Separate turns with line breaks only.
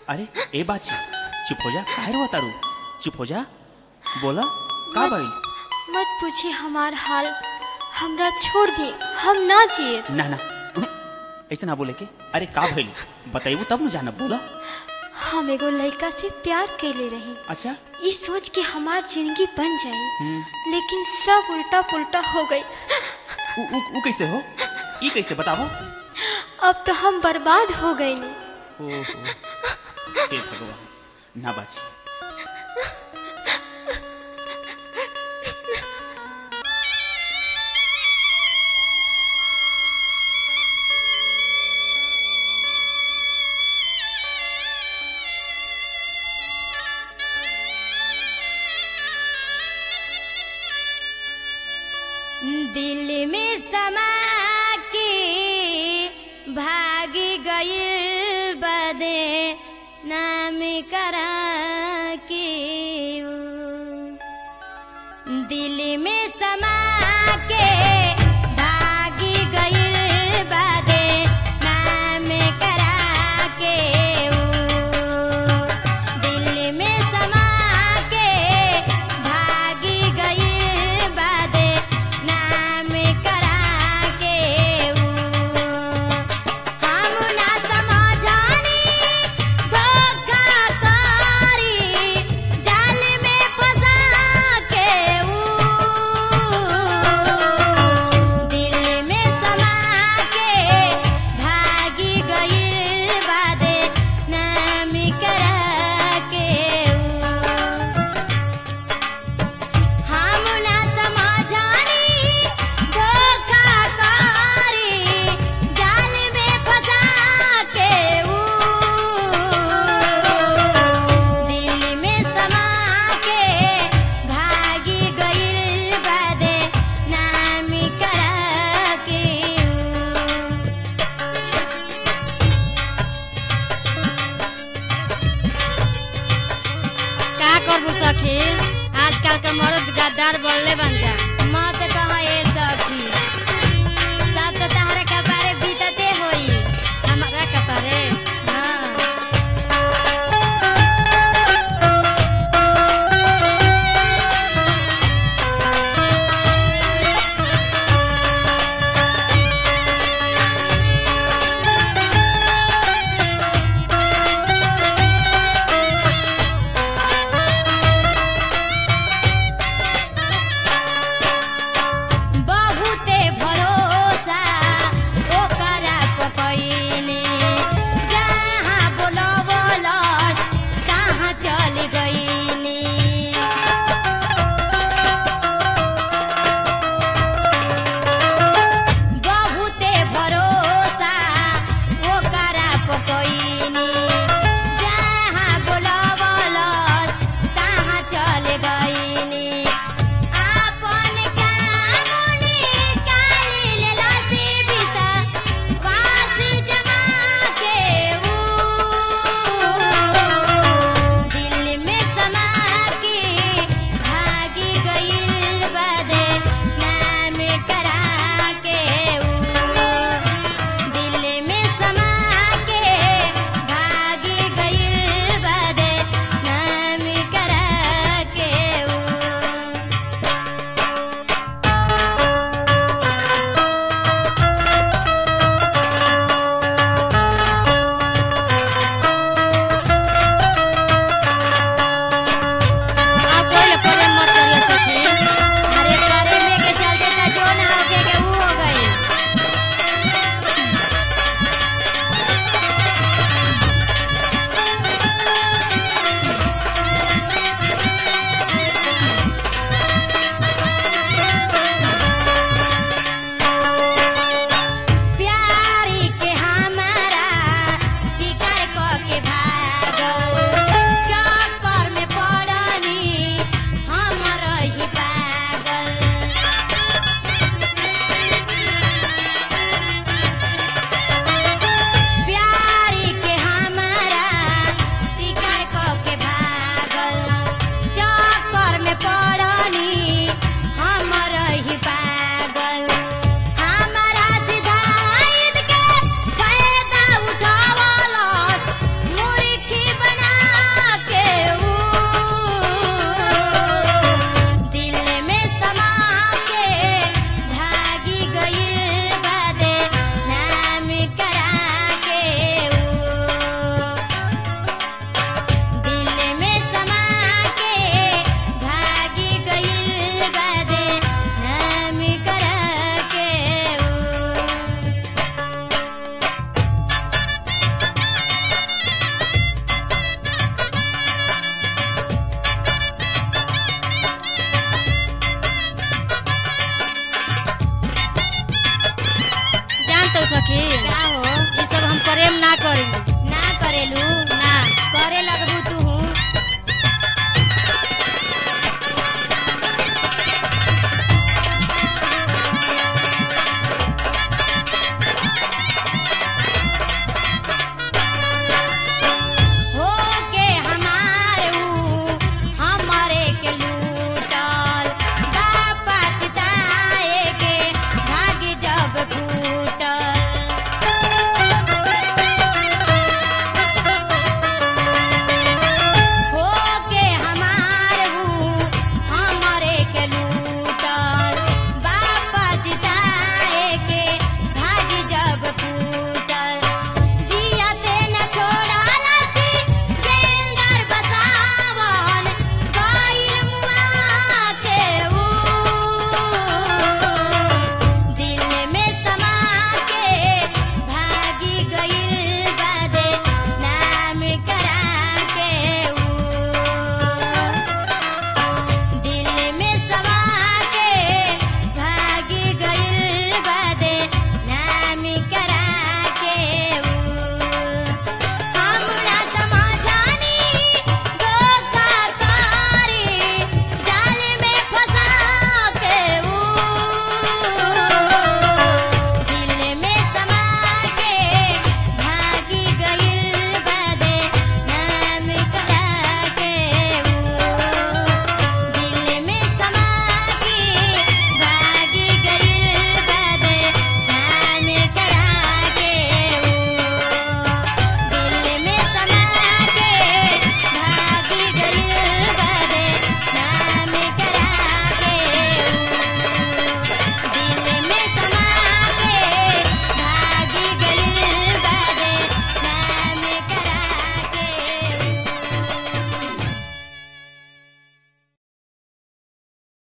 अरे ए बाची चुप हो जा काहे रो तारू चुप हो जा बोला का
मत-
भाई
मत पूछिए हमार हाल हमरा छोड़ दिए हम ना जिए
ना ना ऐसे ना बोले के अरे का भइल बताइबू तब न जाना बोला
हम एगो लड़का से प्यार कैले रही
अच्छा
ई सोच के हमार जिंदगी बन जाई
हम्म,
लेकिन सब उल्टा पुल्टा हो गई
उ, उ, उ कैसे हो ई कैसे बताओ
अब तो हम बर्बाद हो गए नी
ओहो हे भगवान ना बाची
दिल में समा के भागी गई बदे नाम करा के ऊ। दिल में समा के भागी गई बदे नाम करा के ऊ। दिल में समा के भागी गई बदे नाम करा के ऊ। हम ना समझानी धोखा करी जाल में फंसा के ऊ दिल में समा के भागी गइल बादे नाम करा के ऊ हम ना समझानी धोखा करी जाल में फंसा के ऊ दिल में समा के भागी गइल बादे नाम करा के ऊ
का करबू सखी आजकल के मर्द गद्दार बढ़ले बन जा
मत कह ए सखी
सब तो तहरा कपारे बीतते होई हमारा कपारे
हाँ
सखी
का हो
ये सब हम प्रेम ना करेंगे
ना करेलू
ना
करे लगबू तू